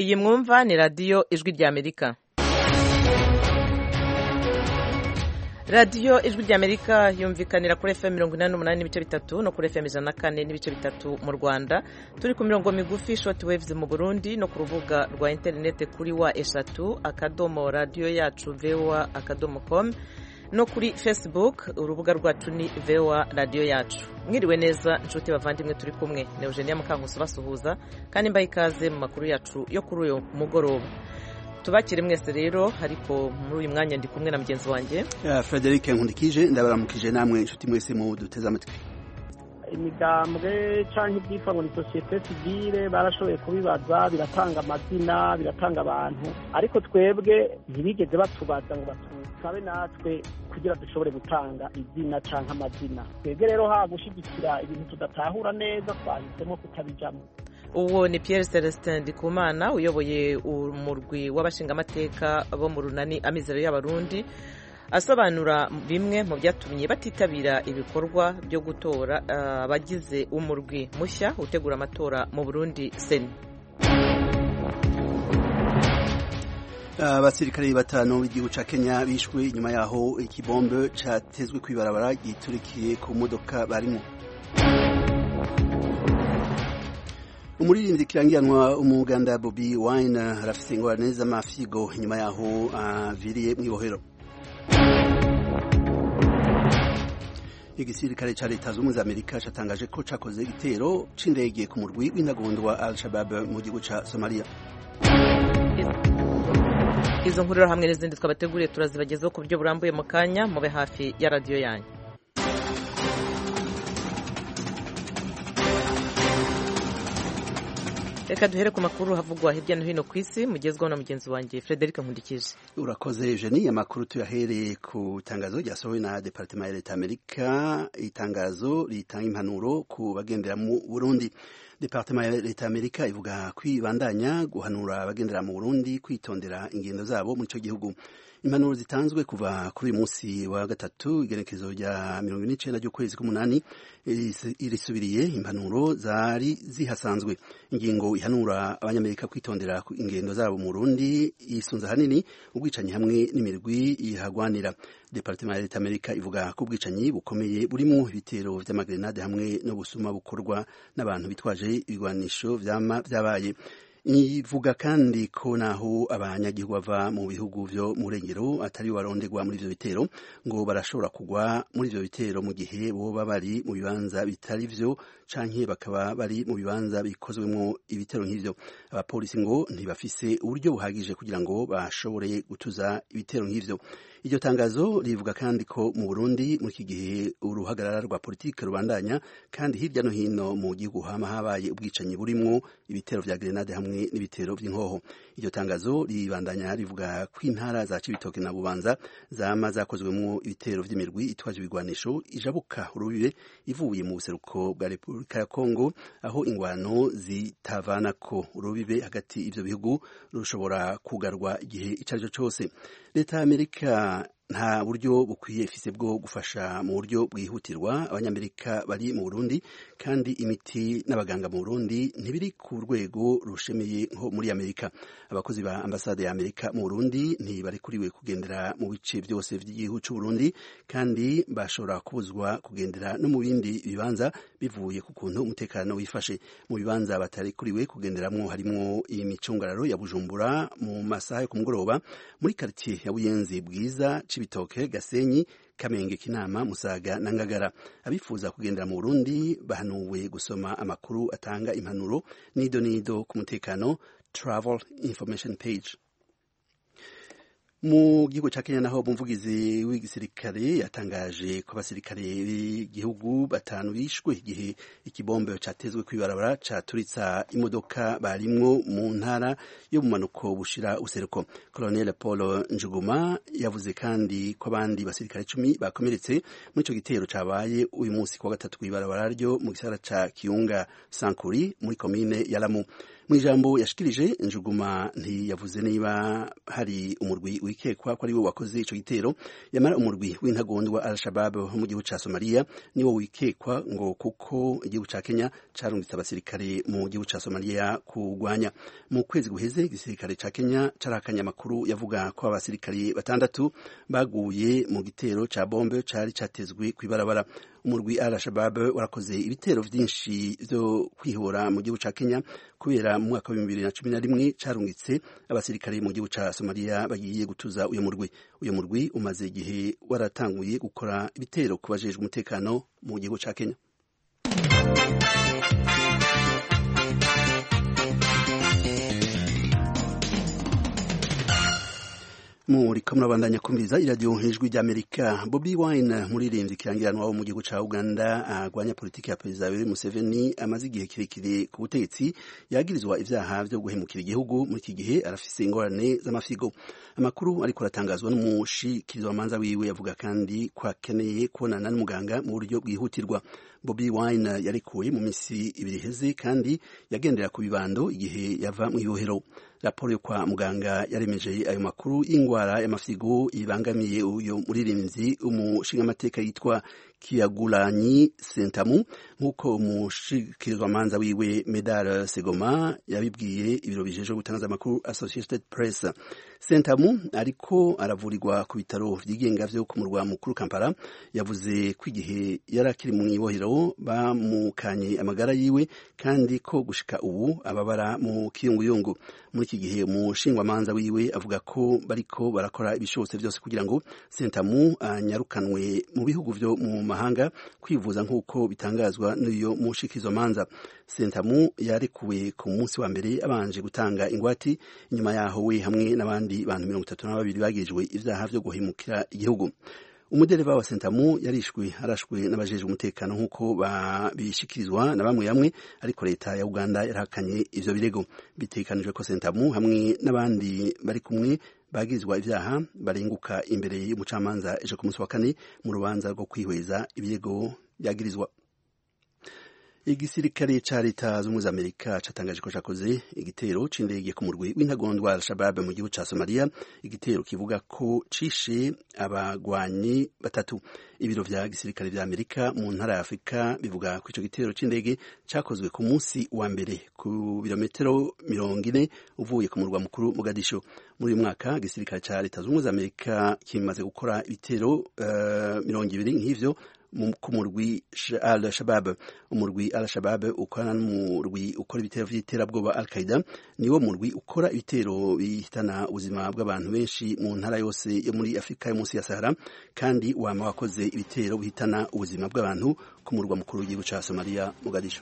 iyi mwumva ni radiyo ijwi ry'amerika radiyo ijwi ry'amerika yumvikanira kuri fm mirongo inani n'umunani n'ibice bitatu no kuri fm ijana na kane n'ibice bitatu mu rwanda turi ku mirongo migufi short waves mu burundi no ku rubuga rwa interineti kuri wa eshatu akadomo radiyo yacu voa akadomo com no kuri facebook urubuga rwacu ni voa radiyo yacu mwiriwe neza inshuti bavandimwe turi kumwe ni eugenia mukankusi basuhuza kandi mbaye ikaze mu makuru yacu yo kuri uyu mugoroba tubakire mwese rero ariko muri uyu mwanya ndi kumwe na mugenzi wanjye frederic nkundikije ndabaramukije namwe inshuti mwese mu duteze amatwi imigambwe cyangwa ibyitwa ngo ni sosiyete sivile barashoboye kubibaza biratanga amazina biratanga abantu ariko twebwe ntibigeze batubaza ngo batusabe natwe kugira dushobore gutanga izina cyangwa amazina twebwe rero ha gushyigikira ibintu tudatahura neza twahisemo kutabijamo uwo ni Pierre Celestin Ndikumana uyoboye umurwi w'abashingamateka bo mu runani amizero y'abarundi asobanura bimwe mu byatumye batitabira ibikorwa byo gutora abagize umurwi mushya utegura amatora mu Burundi seni abasirikare batanu b'igihugu ca Kenya bishwe inyuma yaho ikibombe catezwe kw'ibarabara giturikiye ku modoka barimo umuririmbyi kirangiranwa umuganda Bobi Wine arafise ingorane z'amafigo inyuma yaho aviriye uh, mw'ibohero igisirikare ca leta z'ubumwe za amerika catangaje ko cakoze igitero c'indege ku murwi w'intagondwa wa al-shabab mu gihugu ca somalia izo nkuru hamwe n'izindi twabateguriye turazibagezaho ku buryo burambuye mu kanya mube hafi ya radiyo yanyu reka duhere ku makuru havugwa hirya no hino ku isi mugezwaho na mugenzi wanjye frederic nkundikije urakoze eugenie amakuru tuyahereye ku itangazo ryasohowe na departement ya leta amerika itangazo ritanga impanuro ku bagendera mu burundi departement ya leta amerika ivuga kwibandanya guhanura abagendera mu burundi kwitondera ingendo zabo muri icyo gihugu impanuro zitanzwe kuva kuri uyu munsi wa gatatu igerekezo rya mirongo ine n'icenda ry'ukwezi k'umunani irisubiriye impanuro zari zihasanzwe ingingo ihanura abanyamerika kwitondera ingendo zabo mu Burundi isunze ahanini ubwicanyi hamwe n'imirwi ihagwanira departement ya leta amerika ivuga ko ubwicanyi bukomeye burimo ibitero vy'amagrenade hamwe no busuma bukorwa n'abantu bitwaje ibigwanisho vyama vyabaye ivuga kandi ko naho abanyagihugu bava mu bihugu vyo mu rengero atari barondegwa muri ivyo bitero ngo barashobora kugwa muri ivyo bitero mu gihe boba bari mu bibanza bitari vyo canke bakaba bari mu bibanza bikozwemwo ibitero nk'ivyo abapolisi ngo ntibafise uburyo buhagije kugira ngo bashobore gutuza ibitero nk'ivyo iryo tangazo rivuga kandi ko mu Burundi muri iki gihe uruhagarara rwa politike rubandanya kandi hirya no hino mu gihugu hama habaye ubwicanyi burimwo ibitero vya grenade hamwe n'ibitero vy'inkoho iryo tangazo ribandanya rivuga ko intara za Cibitoke na Bubanza zama zakozwemwo ibitero vy'imirwi itwaje ibigwanisho ijabuka urubibe ivuye mu buseruko bwa Repubulika ya Kongo aho ingwano zitavanako urubibe hagati ivyo bihugu rushobora kugarwa igihe icarico cose leta ya Amerika nta buryo bukwiye ifise bwo gufasha mu buryo bwihutirwa abanyamerika bari mu Burundi kandi imiti n'abaganga mu Burundi ntibiri ku rwego rushemeye nko muri Amerika abakozi ba ambasade ya Amerika mu Burundi ntibarikuriwe kugendera mu bice byose by'igihugu cy'u Burundi kandi bashobora kubuzwa kugendera no mu bindi bibanza bivuye ku kuntu umutekano wifashe mu bibanza batarikuriwe kugenderamwo harimwo imicungararo ya Bujumbura mu masaha yo ku mugoroba muri quartier ya Buyenzi bwiza Cibitoke Gasenyi Kamenge Kinama Musaga na Ngagara abifuza kugendera mu Burundi bahanuwe gusoma amakuru atanga impanuro nido nido ku mutekano travel information page mu gihugu ca Kenya naho umuvugizi w'igisirikare yatangaje ko abasirikare b'igihugu batanu bishwe igihe ikibombe catezwe kw'ibarabara caturitsa imodoka barimwo mu ntara yo mu manuko bushira useruko Colonel Paul Njuguma yavuze kandi ko abandi basirikare cumi bakomeretse muri ico gitero cabaye uyu munsi kwa gatatu kw'ibarabara ryo mu gisagara ca Kiunga Sankuri muri komine ya Lamu mu ijambo yashikirije njuguma ntiyavuze niba hari umurwi wikekwa ko ari we wakoze ico gitero yamara umurwi w'intagondwa al-shabab wo mu gihugu ca somaliya niwo wikekwa ngo kuko igihugu ca kenya carungitse abasirikare mu gihugu ca somaliya kurwanya mu kwezi guheze igisirikare ca kenya carakanye amakuru yavuga ko abasirikare batandatu baguye mu gitero ca bombe cari catezwe kw'ibarabara umurwi al-shabab warakoze ibitero vyinshi vyo kwihora mu gihugu ca kenya kubera mu mwaka wa bibiri na cumi na rimwe carungitse abasirikare mu gihugu ca somaliya bagiye gutuza uyo murwi uyo murwi umaze igihe waratanguye gukora ibitero ku bajejwe umutekano mu gihugu ca kenya muriko murabandanya kumviriza iradiyo ijwi ry'amerika bobi wine muririmbyi kirangiranwa wo mu gihugu ca uganda arwanya politiki ya perezida yoweri museveni amaze igihe kirekire ku butegetsi yagirizwa ivyaha vyo guhemukira igihugu muri iki gihe arafise ingorane z'amafigo amakuru ariko aratangazwa n'umushikirizamanza wiwe yavuga kandi ko akeneye kubonana n'umuganga mu buryo bwihutirwa bobi wine yarekuwe mu misi ibiri iheze kandi yagendera ku bibando igihe yava mu ibohero raporo yo kwa muganga yaremeje ayo makuru y'ingwara y'amafigo ibangamiye uyo muririmbyi umushingamateka yitwa kiyagulanyi sentamu nk'uko umushikirizwamanza wiwe medal segoma yabibwiye ibiro bijejwe gutangaza amakuru associated press sentamu ariko aravurirwa ku bitaro vyigenga vyo ku murwa mukuru kampala yavuze ko igihe yari akiri mu ibohero bamukanye amagara yiwe kandi ko gushika ubu ababara mu kiyunguyungu muri iki gihe umushingwamanza wiwe avuga ko bariko barakora ibishobotse vyose kugira ngo sentamu anyarukanwe mu bihugu vyo mu mahanga kwivuza nk'uko bitangazwa n'uyo mushikirizamanza sentamu yarekuwe ku munsi wa mbere abanje gutanga ingwati inyuma yaho we hamwe n'abandi bantu mirongo itatu na babiri bagirijwe ivyaha vyo guhemukira igihugu umudereva wa sentamu yarishwe arashwe n'abajejwe umutekano nk'uko babishikirizwa na bamwe bamwe ariko leta ya uganda yarahakanye ivyo birego bitekanijwe ko sentamu hamwe n'abandi bari kumwe bagirizwa ivyaha barenguka imbere y'umucamanza ejo ku munsi wa kane mu rubanza rwo kwihweza ibirego byagirizwa igisirikare ca leta z'ubumwe za amerika catangaje ko cakoze igitero c'indege ku murwi w'intagondwa al-shabab mu gihugu ca somaliya igitero kivuga ko cishe abagwanyi batatu ibiro vya gisirikare vya amerika mu ntara ya afurika bivuga ko ico gitero c'indege cakozwe ku munsi wa mbere ku birometero mirongo ine uvuye ku murwa mukuru mogadisho muri uyu mwaka igisirikare ca leta z'ubumwe za amerika kimaze gukora ibitero uh, mirongo ibiri nk'ivyo ku murwi al shabab umurwi al shabab ukorana n'umurwi ukora ibitero vy'iterabwoba al qaida niwo murwi ukora ibitero bihitana ubuzima bw'abantu benshi mu ntara yose yo muri afurika yo munsi ya sahara kandi wama wakoze ibitero bihitana ubuzima bw'abantu ku murwa mukuru w'igihugu ca somaliya mogadisho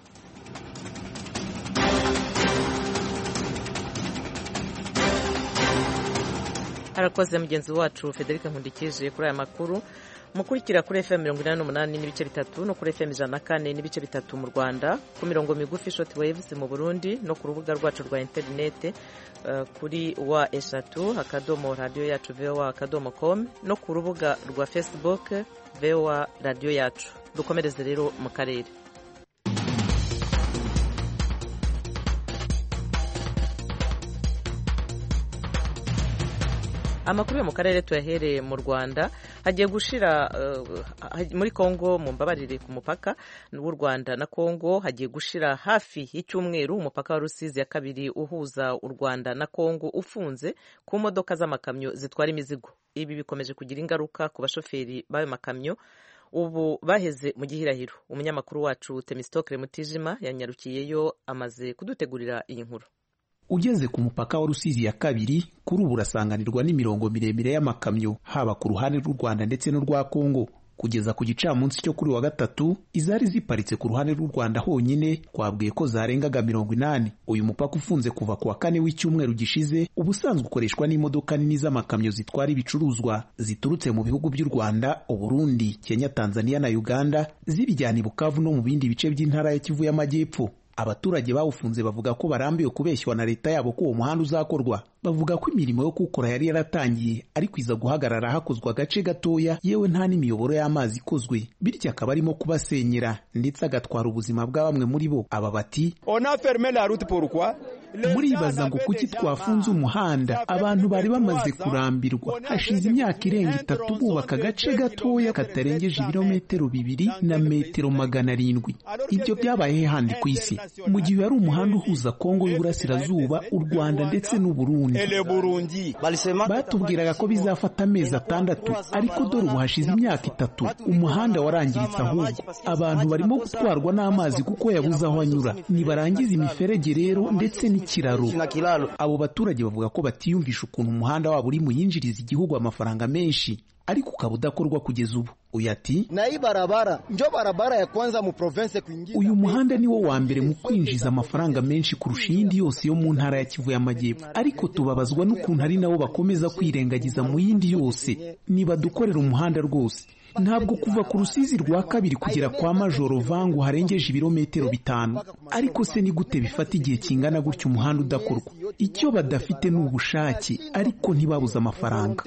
harakoze mugenzi wacu federica nkundikije kuri aya makuru mukurikira kuri fm mirongo inani n'umunani n'ibice bitatu no kuri fm ijana na kane n'ibice bitatu mu rwanda ku mirongo migufi short waves mu burundi no ku rubuga rwacu rwa interinete uh, kuri wa eshatu akadomo radiyo yacu voa akadomo com no ku rubuga rwa facebook voa radiyo yacu dukomereze rero mu karere amakuru yo mu karere tuyahereye mu rwanda hagiye gushira uh, muri kongo mu mbabarire ku mupaka w'u rwanda na kongo hagiye gushira hafi y'icyumweru umupaka wa rusizi ya kabiri uhuza u rwanda na kongo ufunze ku modoka z'amakamyo zitwara imizigo ibi bikomeje kugira ingaruka ku bashoferi b'ayo makamyo ubu baheze mu gihirahiro umunyamakuru wacu temistokle mutijima yanyarukiyeyo amaze kudutegurira iyi nkuru ugeze ku mupaka wa rusizi ya kabiri kuri ubu urasanganirwa n'imirongo miremire y'amakamyo haba ku ruhande rw'u rwanda ndetse n'urwa kongo kugeza ku gicamunsi cyo kuri wa gatatu izari ziparitse ku ruhande rw'u rwanda honyine twabwiye ko zarengaga mirongo inani uyu mupaka ufunze kuva ku wa kane w'icyumweru gishize ubusanzwe ukoreshwa n'imodoka nini z'amakamyo zitwara ibicuruzwa ziturutse mu bihugu by'u rwanda uburundi kenya tanzania na uganda zibijyana i bukavu no mu bindi bice by'intara ya kivu y'amajyepfo abaturage bawufunze bavuga ko barambiwe kubeshywa na leta yabo ko uwo muhanda uzakorwa bavuga ko imirimo yo kuwukora yari yaratangiye ariko iza guhagarara hakozwe agace gatoya yewe nta n'imiyoboro y'amazi ikozwe bityo akaba arimo kubasenyera ndetse agatwara ubuzima bwa bamwe muri bo aba bati muribaza ngo kuki twafunze umuhanda abantu bari bamaze kurambirwa hashize imyaka irenga itatu bubaka agace gatoya katarengeje ibirometero bibiri na metero magana arindwi ibyo byabaye handi ku isi mu gihe yari umuhanda uhuza kongo y'uburasirazuba u rwanda ndetse n'uburundi batubwiraga ko bizafata amezi atandatu ariko dore ubu hashize imyaka itatu umuhanda warangiritse ahubwo abantu barimo gutwarwa n'amazi kuko yabuze aho anyura nibarangiza imiferege rero ndetse n'ikiraro abo baturage bavuga ko batiyumvisha ukuntu umuhanda wabo uri muyinjiriza igihugu amafaranga menshi ariko ukaba udakorwa kugeza ubu uyu ati na hii barabara njo barabara ya kwanza mu province kuingiza uyu muhanda ni wo wa mbere mu kwinjiza amafaranga menshi kurusha iyindi yose yo mu ntara ya kivu y'amajyepfo ariko tubabazwa n'ukuntu ari nabo bakomeza kwirengagiza mu yindi yose nibadukorera umuhanda rwose ntabwo kuva ku rusizi rwa kabiri kugera kwa majoro vangu harengeje ibirometero bitanu ariko se ni gute bifata igihe kingana gutyo umuhanda udakorwa icyo badafite ni ubushake ariko ntibabuze amafaranga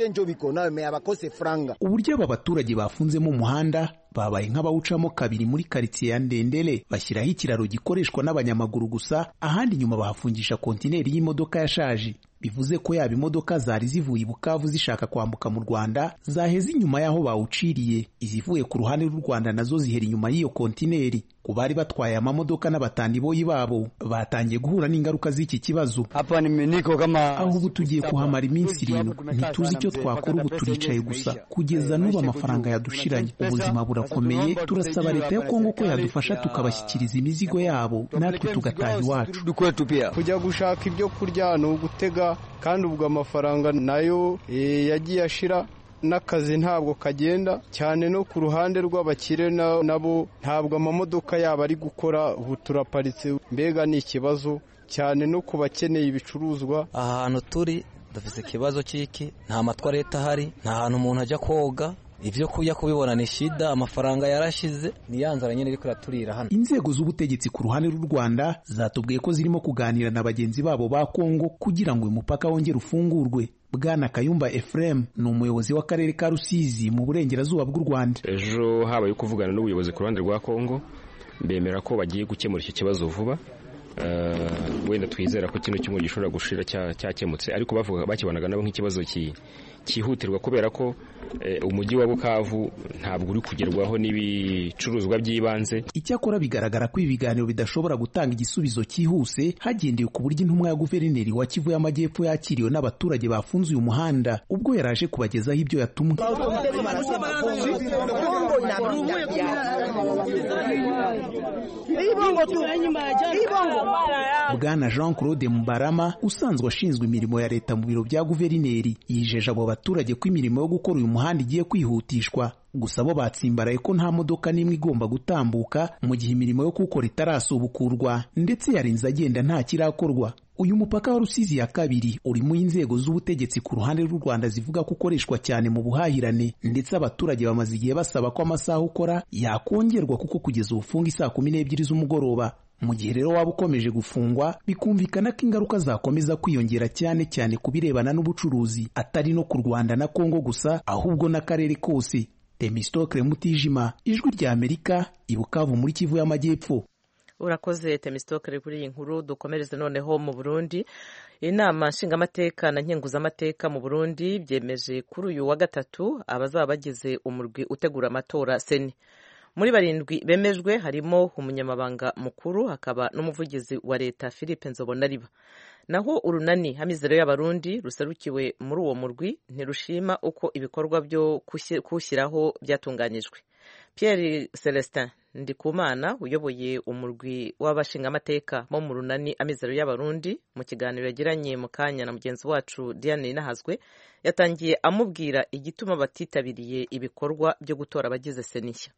uburyo aba baturage bafunzemo umuhanda babaye nk'abawucamo kabiri muri karitsiye ya ndendere bashyiraho ikiraro gikoreshwa n'abanyamaguru gusa ahandi inyuma bahafungisha kontineri y'imodoka yashaje bivuze ko yaba imodoka zari zivuye i bukavu zishaka kwambuka mu rwanda zaheze inyuma y'aho bawuciriye izivuye ku ruhande rw'u rwanda nazo zihera inyuma y'iyo kontineri ku bari batwaye amamodoka n'abatandiboyi babo batangiye guhura n'ingaruka z'iki kibazo aho ubu tugiye kuhamara iminsi irindwi ntituzi icyo twakora ubu turicaye gusa kugeza n'ubu amafaranga yadushiranye ubuzima burakomeye turasaba leta ya kongo ko yadufasha tukabashyikiriza imizigo yabo natwe tugataha iwacu kujya gushaka ibyo kurya ni ugutega kandi ubwo amafaranga nayo yagiye ashira n'akazi ntabwo kagenda cyane no ku ruhande rw'abakire nabo ntabwo amamodoka yabo ari gukora ubu turaparitse mbega ni ikibazo cyane no ku bakeneye ibicuruzwa aha hantu turi dufite ikibazo cy'iki nta matwa leta ahari nta hantu umuntu ajya koga ibyo kujya kubibona ni shida amafaranga yarashize ni ya nzara nyine iri kuraturira hano inzego z'ubutegetsi ku ruhande rw'u rwanda zatubwiye ko zirimo kuganira na bagenzi babo ba kongo kugira ngo uyu mupaka wongere ufungurwe bwana kayumba efuremu ni umuyobozi w'akarere ka rusizi mu burengerazuba bw'u rwanda ejo habaye kuvugana n'ubuyobozi ku ruhande rwa kongo bemera ko bagiye gukemura iki kibazo vuba wenda twizera ko kino cyumweru gishobora gushira cyakemutse ariko bavuga bakibanaga nabo nk'ikibazo cyihutirwa kubera ko umujyi wa bukavu ntabwo uri kugerwaho n'ibicuruzwa by'ibanze icyakora bigaragara ko ibi biganiro bidashobora gutanga igisubizo cyihuse hagendewe ku buryo intumwa ya guverineri wa kivu y'amajyepfo yakiriwe n'abaturage bafunze uyu muhanda ubwo yaraje kubagezaho ibyo yatumwe bwana jean claude mubarama usanzwe ashinzwe imirimo ya leta mu biro bya guverineri yijeje abo baturage ko imirimo yo gukora uyu muhanda igiye kwihutishwa gusa bo batsimbaraye ko nta modoka n'imwe igomba gutambuka mu gihe imirimo yo kuwukora itarasubukurwa ndetse yarinze agenda nta kirakorwa uyu mupaka wa rusizi ya kabiri urimo inzego z'ubutegetsi ku ruhande rw'u rwanda zivuga ko ukoreshwa cyane mu buhahirane ndetse abaturage bamaze igihe basaba ko amasaha ukora yakongerwa kuko kugeza ubufunga isaa kumi n'ebyiri z'umugoroba mu gihe rero waba ukomeje gufungwa bikumvikana ko ingaruka zakomeza kwiyongera cyane cyane ku birebana n'ubucuruzi atari no ku rwanda na kongo gusa ahubwo n'akarere kose temistokle mutijima ijwi rya amerika ibukavu muri kivu y'amajyepfo urakoze temistokle kuri iyi nkuru dukomereze noneho mu burundi inama nshingamateka na nkenguzamateka mu burundi byemeje kuri uyu wa gatatu abazaba bagize umurwi utegura amatora seni muri barindwi bemejwe harimo umunyamabanga mukuru hakaba n'umuvugizi wa leta philippe nzobonariba naho urunani hamizero y'abarundi ruserukiwe muri uwo murwi ntirushima uko ibikorwa byo kuwushyiraho byatunganyijwe pierre celestin ndikumana uyoboye umurwi w'abashingamateka bo mu runani amizero y'abarundi mu kiganiro yagiranye mu kanya na mugenzi wacu diane nahazwe yatangiye amubwira igituma batitabiriye ibikorwa byo gutora abagize senishya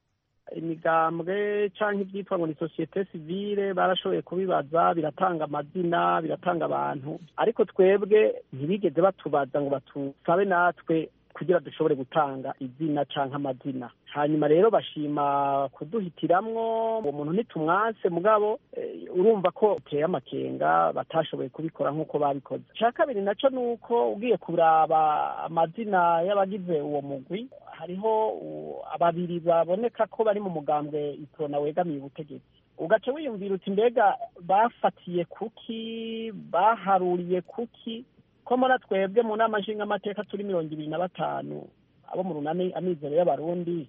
imigambwe cyangwa ibyitwa ngo ni sosiyete sivile barashoboye kubibaza biratanga amazina biratanga abantu ariko twebwe ntibigeze batubaza ngo batusabe natwe kugira dushobore gutanga izina cyangwa amazina hanyuma rero bashima kuduhitiramwo uwo muntu ntitumwase mugabo urumva ko uteye amakenga batashoboye kubikora nk'uko babikoze icya kabiri nacyo ni uko ugiye kuraba amazina y'abagize uwo mugwi hariho babiri baboneka ko bari mu mugambwe itora wegamiye ubutegetsi ugaca wiyumvira uti mbega bafatiye kuki baharuriye kuki ko muri twebwe mu nama nshingamateka turi mirongo ibiri na batanu abo mu runani amizero y'abarundi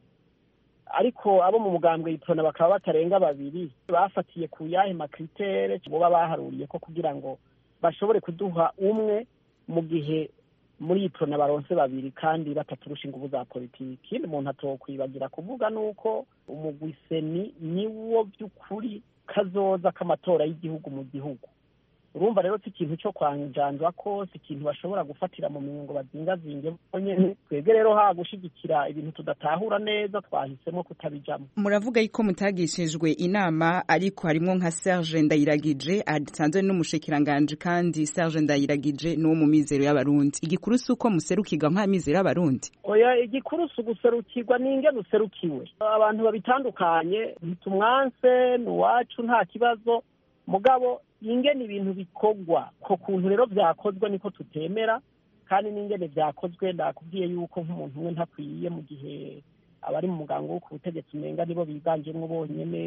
ariko abo mu mugambwe yitorana bakaba batarenga babiri bafatiye ku yahe makritere boba baharuriye ko kugira ngo bashobore kuduha umwe mu gihe muri iyi prona baronse babiri kandi bataturusha ingufu za politiki ikindi umuntu atokwibagira kuvuga ni uko umugwiseni niwo by'ukuri kazoza k'amatora y'igihugu mu gihugu urumva rero si ikintu cyo kwanjanjwa ko si ikintu bashobora gufatira mu minwe ngo bazingazinge bonyene twebwe rero ha gushigikira ibintu tudatahura neza twahisemo kutabijamo muravuga yuko mutagishijwe inama ariko harimwo nka Serge Ndayiragije asanzwe n'umushikiranganje kandi Serge Ndayiragije n'uwo mu mizero y'abarundi igikuru si uko muserukirwa nka mizero y'abarundi oya igikuru si uguserukirwa ninge duserukiwe abantu babitandukanye ntitumwanse ni uwacu nta kibazo mugabo ingene ibintu bikorwa ko kuntu rero byakozwe niko tutemera kandi n'ingene byakozwe nakubwiye yuko nk'umuntu umwe ntakwiye mu gihe abari mu mugango wo ku butegetsi umenga nibo biganjemo bonyene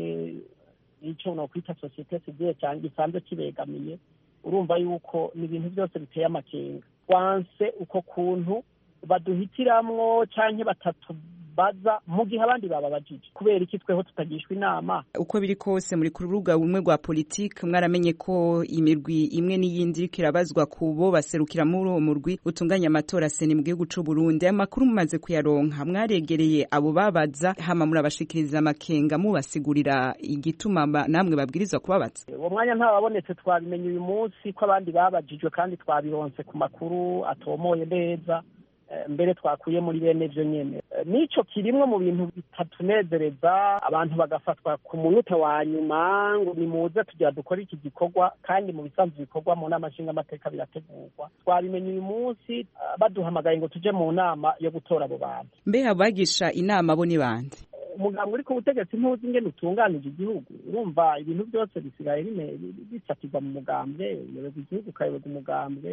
n'icyo nokwita sosiyete sivile cyangwa gisanzwe kibegamiye urumva yuko ni ibintu byose biteye amakenga wanse uko kuntu baduhitiramwo canke batatubaza mu gihe abandi bababajije kubera iki tweho tutagishwa inama uko biri kose muri ku rubuga rumwe rwa politiki mwaramenye ko imirwi imwe n'iyindi iriko irabazwa ku bo baserukira muri uwo murwi utunganya amatora seni mu gihugu c'u Burundi amakuru mumaze kuyaronka mwaregereye abo babaza hama murabashikiriza amakenga mubasigurira igituma namwe babwirizwa kubabaza uwo mwanya ntababonetse twabimenye uyu munsi ko abandi babajijwe kandi twabironse ku makuru atomoye neza mbere twakuye muri bene byo nyene nico kirimwe mu bintu bitatunezereza abantu bagafatwa ku munota wa nyuma ngo nimuze tugira dukore iki gikorwa kandi mu bisanzwe bikorwa mu nama nshingamateka birategurwa twabimenye uyu munsi baduhamagaye ngo tuje mu nama yo gutora abo bantu mbe abagisha inama bo ni bande umuganga uri ku butegetsi ntuzi ingene utunganije igihugu urumva ibintu byose bisigaye bifatirwa mu mugambwe uyoboza igihugu ukayoboza umugambwe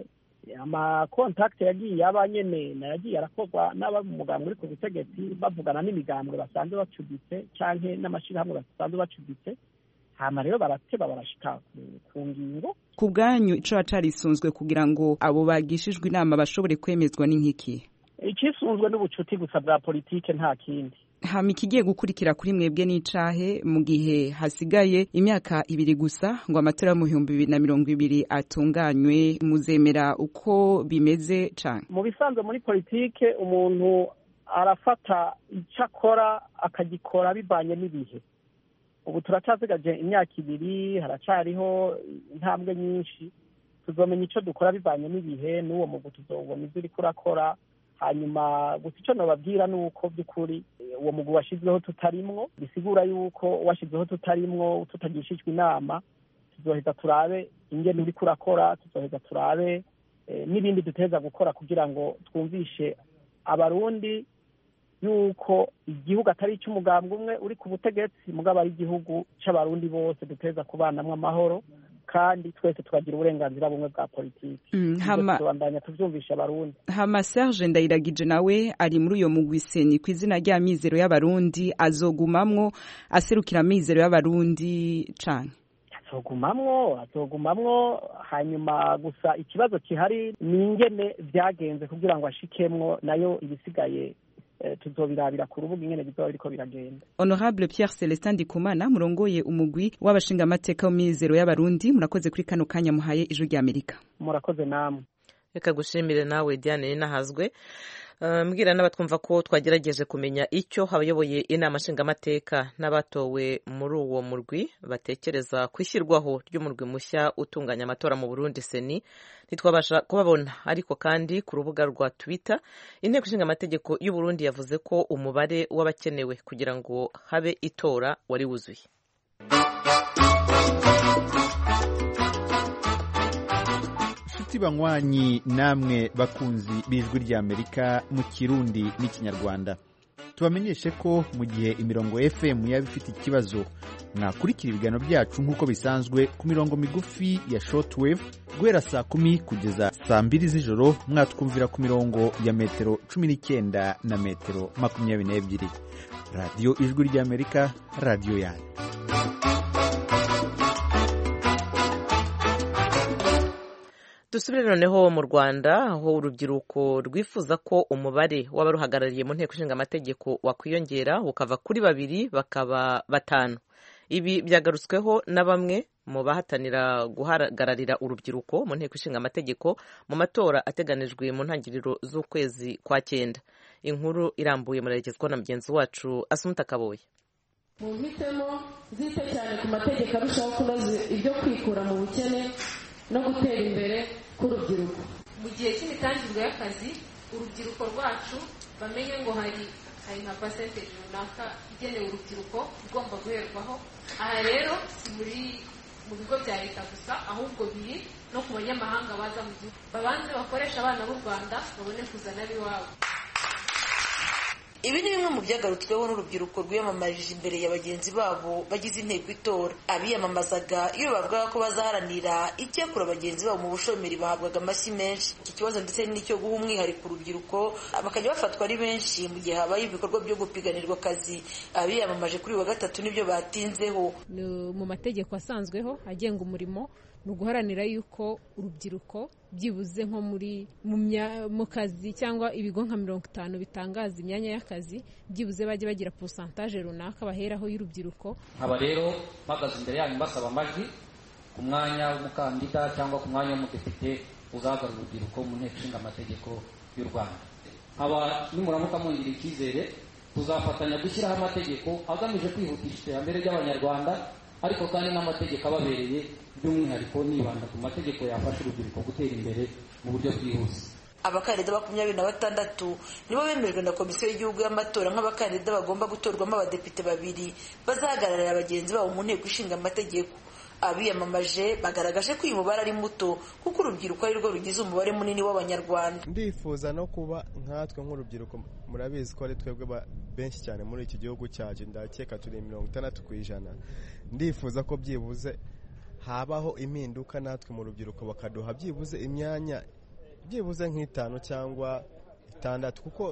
amakontakiti yagiye aba nyene nayagiye arakorwa n'aba mu mugambwe uri ku butegetsi bavugana n'imigambwe basanzwe bacuditse canke n'amashirahamwe basanzwe bacuditse hama rero barateba barashika ku ngingo ku bwanyu ico carisunzwe kugira ngo abo bagishijwe inama bashobore kwemezwa n'inkiki icisunzwe n'ubucuti gusa bwa politike nta kindi hama ikigiye gukurikira kuri mwebwe n'icahe mu gihe hasigaye imyaka ibiri gusa ngo amatora yo mu bihumbi bibiri na mirongo ibiri atunganywe muzemera uko bimeze cane mu bisanzwe muri politike umuntu arafata icyo akora akagikora bivanye n'ibihe ubu turacyasigaje imyaka ibiri haracariho intambwe nyinshi tuzomenya icyo dukora bivanye n'ibihe n'uwo mugu tuzobona ibyo uriko urakora hanyuma gusa icyo nababwira ni uko by'ukuri uwo mugwi washyizweho tutarimwo bisigura yuko washyizweho tutarimwo tutagishijwe inama tuzoheza turabe ingene uriko urakora tuzoheza turabe n'ibindi duteza gukora kugira ngo twumvishe abarundi yuko igihugu atari icy'umugambwe umwe uri ku butegetsi mugabo ari igihugu c'abarundi bose duteza kubanamwo amahoro kandi twese tukagira uburenganzira bumwe bwa politiki tubandanya tuvyumvisha abarundi hama serge ndayiragije nawe ari muri uyo mugwi seni ku izina rya mizero y'abarundi azogumamwo aserukira mizero y'abarundi cane azogumamwo azogumamwo hanyuma gusa ikibazo kihari ni ingene vyagenze kugira ngo ashikemwo nayo ibisigaye tuzobirabira ku rubuga ingene bizoba biriko biragenda honorable pierre celestin ndikumana murongoye umugwi w'abashingamateka w'imizero y'abarundi murakoze kuri kano kanya muhaye ijwi ry'amerika murakoze namwe reka gushimire nawe diane ninahazwe mbwira n'abatwumva ko twagerageje kumenya icyo abayoboye inama nshingamateka n'abatowe muri uwo murwi batekereza ku ishyirwaho ry'umurwi mushya utunganya amatora mu burundi seni ntitwabasha kubabona ariko kandi ku rubuga rwa twitter inteko ishinga amategeko y'u Burundi yavuze ko umubare w'abakenewe kugira ngo habe itora wari wuzuye inshuti banywanyi namwe bakunzi b'ijwi ry'amerika mu kirundi n'ikinyarwanda tubamenyeshe ko mu gihe imirongo fm yaba ifite ikibazo mwakurikira ibiganiro byacu nk'uko bisanzwe ku mirongo migufi ya shortwave guhera saa kumi kugeza saa mbiri z'ijoro mwatwumvira ku mirongo ya metero cumi n'icyenda na metero makumyabiri n'ebyiri radiyo ijwi ry'amerika radiyo yanyu dusubire noneho mu rwanda aho urubyiruko rwifuza ko umubare w'abaruhagarariye mu nteko ishinga amategeko wakwiyongera ukava kuri babiri bakaba batanu ibi byagarutsweho na bamwe mu bahatanira guhagararira urubyiruko mu nteko ishinga amategeko mu matora ateganijwe mu ntangiriro z'ukwezi kwa cyenda inkuru irambuye muragezwa na mugenzi wacu asumuta kaboye mu mpitemo zite cyane ku mategeko arushaho kunoza ibyo kwikura mu bukene no gutera imbere k'urubyiruko mu gihe cy'imitangirwe y'akazi urubyiruko rwacu bamenye ngo hari hari nka pasenteji runaka igenewe urubyiruko igomba guherwaho aha rero si muri mu bigo bya leta gusa ahubwo biri no ku banyamahanga baza mu gihugu babanze bakoresha abana b'u rwanda babone kuzana ab'iwabo ibi ni bimwe mu byagarutsweho n'urubyiruko rwiyamamarije imbere ya bagenzi babo bagize inteko itora abiyamamazaga iyo bavugaga ko bazaharanira icyakura bagenzi babo mu bushomeri bahabwaga amashyi menshi iki kibazo ndetse n'icyo guha umwihariko urubyiruko bakajya bafatwa ari benshi mu gihe habaye ibikorwa byo gupiganirwa akazi abiyamamaje kuri uyu wa gatatu nibyo batinzeho mu mategeko asanzweho agenga umurimo ni uguharanira yuko urubyiruko byibuze nko muri mu kazi cyangwa ibigo nka mirongo itanu bitangaza imyanya y'akazi byibuze bajye bagira porosantaje runaka baheraho y'urubyiruko nkaba rero mpagaze imbere yanyu mbasaba amajwi ku mwanya w'umukandida cyangwa ku mwanya w'umudepite uzahagarara urubyiruko mu nteko ishinga amategeko y'u rwanda nkaba nimuramuka mungiriye icyizere tuzafatanya gushyiraho amategeko agamije kwihutisha iterambere ry'abanyarwanda ariko kandi n'amategeko ababereye by'umwihariko nibanda ku mategeko yafasha urubyiruko gutera imbere mu buryo bwihuse abakandida makumyabiri na batandatu nibo bemejwe na komisiyo y'igihugu y'amatora nk'abakandida bagomba gutorwamo abadepite babiri bazahagararira bagenzi babo mu nteko ishinga amategeko abiyamamaje bagaragaje ko uyu mubare ari muto kuko urubyiruko ari rwo rugize umubare munini w'abanyarwanda ndifuza no kuba nkatwe nk'urubyiruko murabizi ko ari twebwe benshi cyane muri iki gihugu cyacu ndakeka turi mirongo itandatu ku ijana ndifuza ko byibuze habaho impinduka natwe mu rubyiruko bakaduha byibuze imyanya byibuze nk'itanu cyangwa itandatu kuko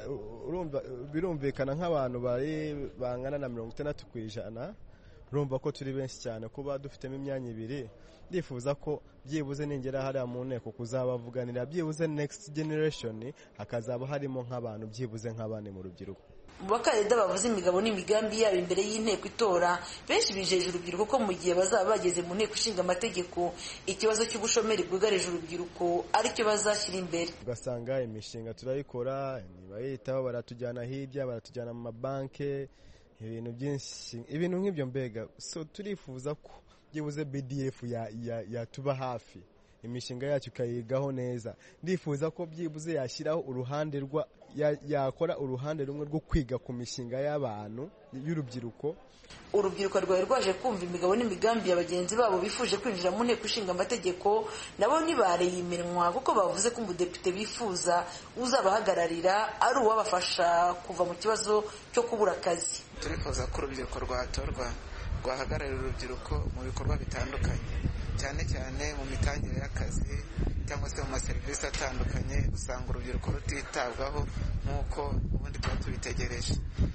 birumvikana nk'abantu bari bangana na mirongo itandatu ku ijana urumva ko turi benshi cyane kuba dufitemo imyanya ibiri ndifuza ko byibuze ningera hariya mu nteko kuzabavuganira byibuze next generation hakazaba harimo nk'abantu byibuze nk'abane mu rubyiruko mu bakandida bavuze imigabo n'imigambi yabo imbere y'inteko itora benshi bijeje urubyiruko ko mu gihe bazaba bageze mu nteko ishinga amategeko ikibazo cy'ubushomeri bwugarije urubyiruko aricyo bazashyira imbere ugasanga imishinga turayikora ntibayitaho baratujyana hirya baratujyana mu mabanki ibintu byinshi ibintu nk'ibyo mbega so turifuza ko byibuze bdf yatuba hafi imishinga yacu ikayigaho neza ndifuza ko byibuze yashyiraho uruhande rwa yakora uruhande rumwe rwo kwiga ku mishinga y'abantu y'urubyiruko urubyiruko rwari rwaje kumva imigabo n'imigambi ya bagenzi babo bifuje kwinjira mu nteko ishinga amategeko nabo ntibareye iminwa kuko bavuze ko umudepite bifuza uzabahagararira ari uwabafasha kuva mu kibazo cyo kubura akazi turifuza ko urubyiruko rwatorwa rwahagararira urubyiruko mu bikorwa bitandukanye cyane cyane mu mitangire y'akazi cyangwa se mu maserivisi atandukanye usanga urubyiruko rutitabwaho nk'uko ubundi tuba tubitegereje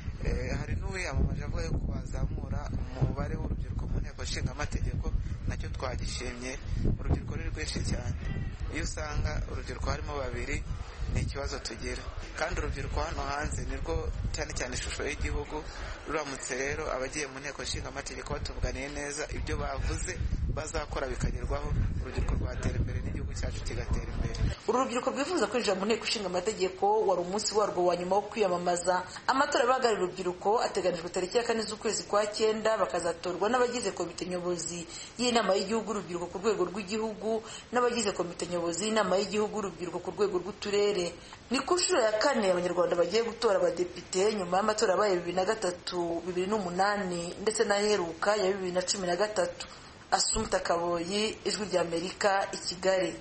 hari n'uwiyamamaje avuga yuko wazamura umubare w'urubyiruko mu nteko ishinga amategeko nacyo twagishimye urubyiruko ni rwinshi cyane iyo usanga urubyiruko harimo babiri ni ikibazo tugira kandi urubyiruko hano hanze nirwo cyane cyane ishusho y'igihugu ruramutse rero abagiye mu nteko ishinga amategeko batuvuganiye neza ibyo bavuze bazakora bikagerwaho urubyiruko rwatera imbere n'igihugu cyacu kigatera imbere uru rubyiruko rwifuza kwinjira mu nteko ishinga amategeko wari umunsi warwo wa nyuma wo kwiyamamaza amatora abahagarariye urubyiruko ateganijwe tariki ya kane z'ukwezi kwa cyenda bakazatorwa n'abagize komite nyobozi y'inama y'igihugu urubyiruko ku rwego rw'igihugu n'abagize komite nyobozi y'inama y'igihugu urubyiruko ku rwego rw'uturere ni ku nshuro ya kane abanyarwanda bagiye gutora abadepite nyuma y'amatora abaye bibiri na gatatu bibiri n'umunani ndetse n'aheruka ya bibiri na cumi na gatatu asumta kaboyi ijwi ry'amerika i kigali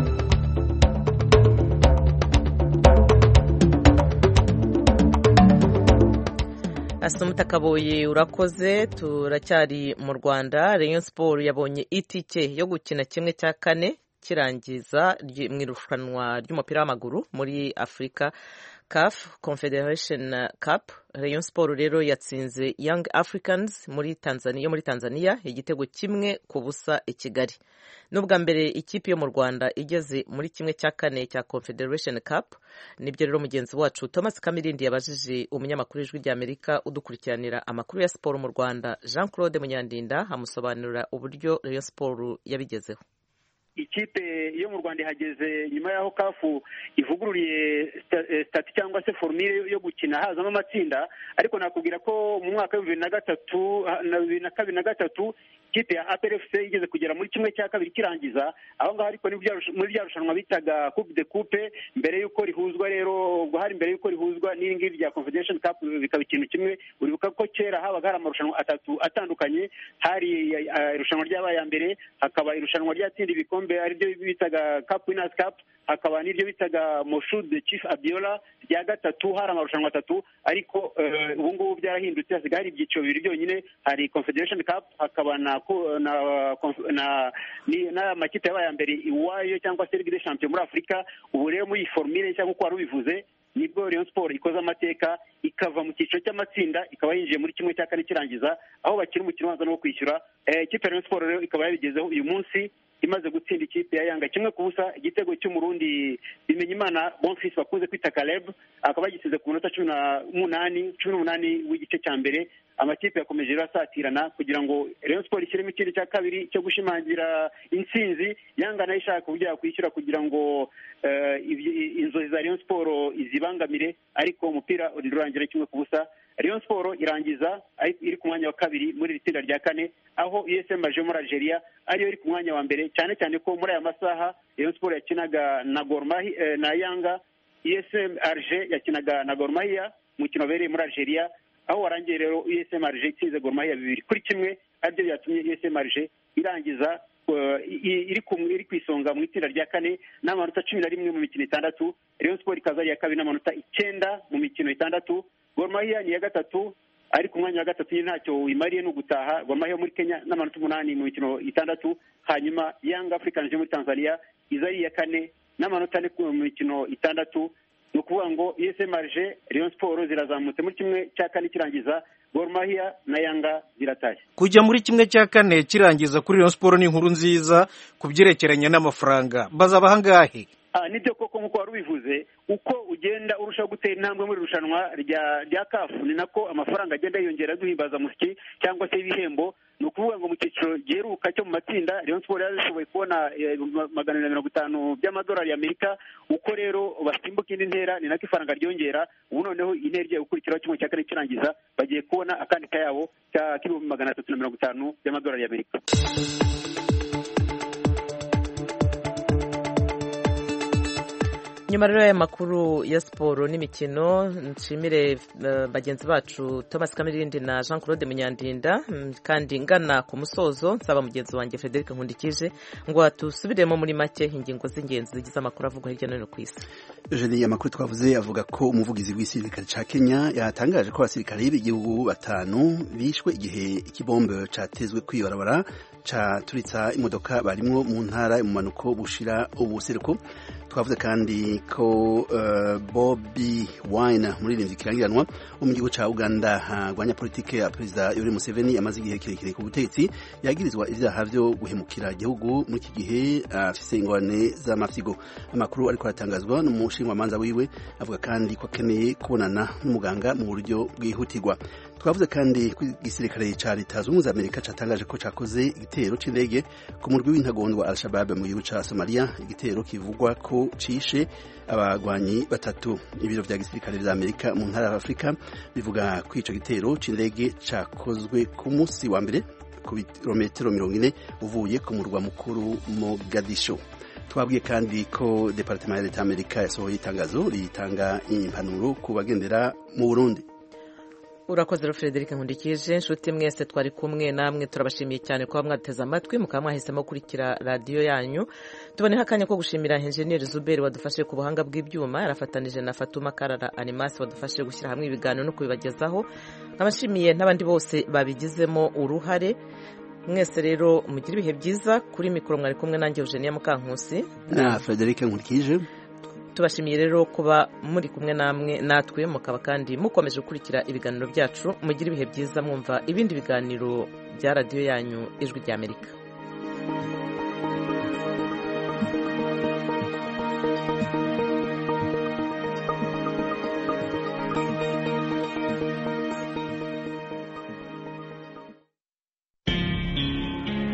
asumta kaboyi urakoze turacyari mu rwanda rayon siporo yabonye itike yo gukina kimwe cya kane kirangiza mu irushanwa ry'umupira w'amaguru muri afurika CAF Confederation Cup Rayon Sport rero yatsinze Young Africans muri Tanzania yo muri Tanzania igitego kimwe ku busa i Kigali n'ubwa mbere ikipe yo mu Rwanda igeze muri kimwe cya kane cya Confederation Cup nibyo rero mugenzi wacu Thomas Kamirindi yabajije umunyamakuru w'ijwi ry'Amerika udukurikiranira amakuru ya siporo mu Rwanda Jean Claude Munyandinda amusobanurira uburyo Rayon Sport yabigezeho ikipe yo mu rwanda ihageze nyuma y'aho kafu ivugururiye sitati cyangwa se forumire yo gukina hazamo amatsinda ariko nakubwira ko mu mwaka w'ibihumbi bibiri na gatatu na bibiri na kabiri na gatatu ikipe ya APRFC igeze kugera muri kimwe cya kabiri kirangiza aho ngaho ariko muri rya rushanwa bitaga coupe de coupe mbere y'uko rihuzwa rero ubwo hari mbere y'uko rihuzwa n'iri ngiri rya confederation cup bikaba ikintu kimwe uribuka ko kera habaga hari amarushanwa atatu atandukanye hari irushanwa ryabaye mbere hakaba irushanwa ryatsinda ibikombe ariryo bitaga cup winners cup hakaba n'iryo bitaga Moshood Chief Abiola rya gatatu hari amarushanwa atatu ariko ubu ngubu byarahindutse hasigaye hari ibyiciro bibiri byonyine hari confederation cup hakaba na na n'amakipe yabaye mbere iwayo cyangwa se ligue des champions muri afurika ubu rero muri iyi formule nshya nk'uko wari ubivuze nibwo Rayon Sport ikoze amateka ikava mu cyiciro cy'amatsinda ikaba yinjiye muri kimwe cya kane kirangiza aho bakina umukino ubanza no kwishyura ikipe ya Rayon Sport rero ikaba yabigezeho uyu munsi imaze gutsinda ikipe ya Yanga kimwe ku busa igitego cy'umurundi Bimenyimana Bonfils bakunze kwita Caleb akaba yagisize ku minota cumi n'umunani cumi n'umunani w'igice cya mbere amakipe yakomeje rero asatirana kugira ngo Rayon Sport ishyiremo ikindi cya kabiri cyo gushimangira intsinzi Yanga nayo ishaka uburyo yakwishyura kugira ngo inzozi za Rayon Sport izibangamire ariko umupira urangira kimwe ku busa Rayon Sport irangiza iri ku mwanya wa kabiri muri iri tsinda rya kane aho USM aje muri Algeria ariyo iri ku mwanya wa mbere cyane cyane ko muri aya masaha Rayon Sport yakinaga na Gor Mahia na Yanga USM Alger yakinaga na Gor Mahia umukino wabereye muri Algeria aho warangiye rero USM Alger itsinze Gor Mahia bibiri kuri kimwe aribyo byatumye USM Alger irangiza iri ku isonga mu itsinda rya kane n'amanota cumi na rimwe mu mikino itandatu Rayon Sport ikaza ari iya kabiri n'amanota icyenda mu mikino itandatu Gor Mahia ni iya gatatu ari ku mwanya wa gatatu nyine ntacyo wimariye ni ugutaha Gor Mahia muri Kenya n'amanota umunani mu mikino itandatu hanyuma Young Africans yo muri Tanzania iza ari iya kane n'amanota ane mu mikino itandatu ni ukuvuga ngo USM Alger Rayon Sport zirazamutse muri kimwe cya kane kirangiza Gor Mahia na Yanga ziratashye kujya muri kimwe cya kane kirangiza kuri Rayon Sport ni inkuru nziza ku byerekeranye n'amafaranga bazaba ahangahe nibyo koko nk'uko wari ubivuze uko ugenda urushaho gutera intambwe muri irushanwa rya kafu ni nako amafaranga agenda yiyongera duhimbaza musiki cyangwa se ibihembo ni ukuvuga ngo mu cyiciro giheruka cyo mu matsinda Rayon Sport yari ishoboye kubona magana na mirongo itanu by'amadolari y'Amerika uko rero basimbuka indi ntera ni nako ifaranga ryongera ubu noneho intera igiye gukurikiraho kimwe cya kane kirangiza bagiye kubona akandi kayabo k'ibihumbi magana atatu na mirongo itanu by'amadolari y'Amerika nyuma rero y'aya makuru ya siporo n'imikino nshimire bagenzi bacu thomas kamirindi na jean claude munyandinda kandi ngana ku musozo nsaba mugenzi wanjye frederic nkundikije ngo tusubiremo muri make ingingo z'ingenzi zigize amakuru avugwa hirya no hino ku isi jeni amakuru twavuze avuga ko umuvugizi w'igisirikare cya kenya yatangaje ko abasirikare b'igihugu batanu bishwe igihe ikibombe cyatezwe kwibarabara caturitsa imodoka barimwo mu ntara mu manuko bushira ubuseruko twavuze kandi ko uh, Bobby Wine muririmbyi kirangiranwa wo mu gihugu ca Uganda agwanya politike ya perezida Yoweri Museveni amaze igihe kirekire ku butegetsi yagirizwa ivyaha vyo guhemukira igihugu muri iki gihe afise uh, ingorane z'amafyigo amakuru ariko aratangazwa n'umushinjwamanza wiwe avuga kandi ko akeneye kubonana n'umuganga mu buryo bwihutirwa twavuze kandi ko igisirikare ca leta zunze ubumwe za amerika catangaje ko cakoze igitero c'indege ku murwi w'intagondwa al-shabab mu gihugu ca somalia igitero kivugwa ko cishe abagwanyi batatu ibiro vya gisirikare vya amerika mu ntara ya afurika bivuga ko ico gitero c'indege cakozwe ku musi wa mbere ku birometero mirongo ine uvuye ku murwa mukuru mogadisho twabwiye kandi ko departement ya leta amerika yasohoye itangazo ritanga impanuro ku bagendera mu burundi urakoze rero frederic nkundikije inshuti mwese twari kumwe namwe turabashimiye cyane kuba mwateze amatwi mukaba mwahisemo gukurikira radiyo yanyu tuboneho akanya ko gushimira enjeniyeri zuberi wadufashe ku buhanga bw'ibyuma yarafatanije na fatuma karara animasi wadufashe gushyira hamwe ibiganiro no kubibagezaho nkabashimiye n'abandi bose babigizemo uruhare mwese rero mugire ibihe byiza kuri mikoro mwari kumwe nanjye eugenia mukankusi na frederic nkurikije tubashimiye rero kuba muri kumwe namwe natwe mukaba kandi mukomeje gukurikira ibiganiro byacu mugire ibihe byiza mwumva ibindi biganiro bya radiyo yanyu ijwi ry'amerika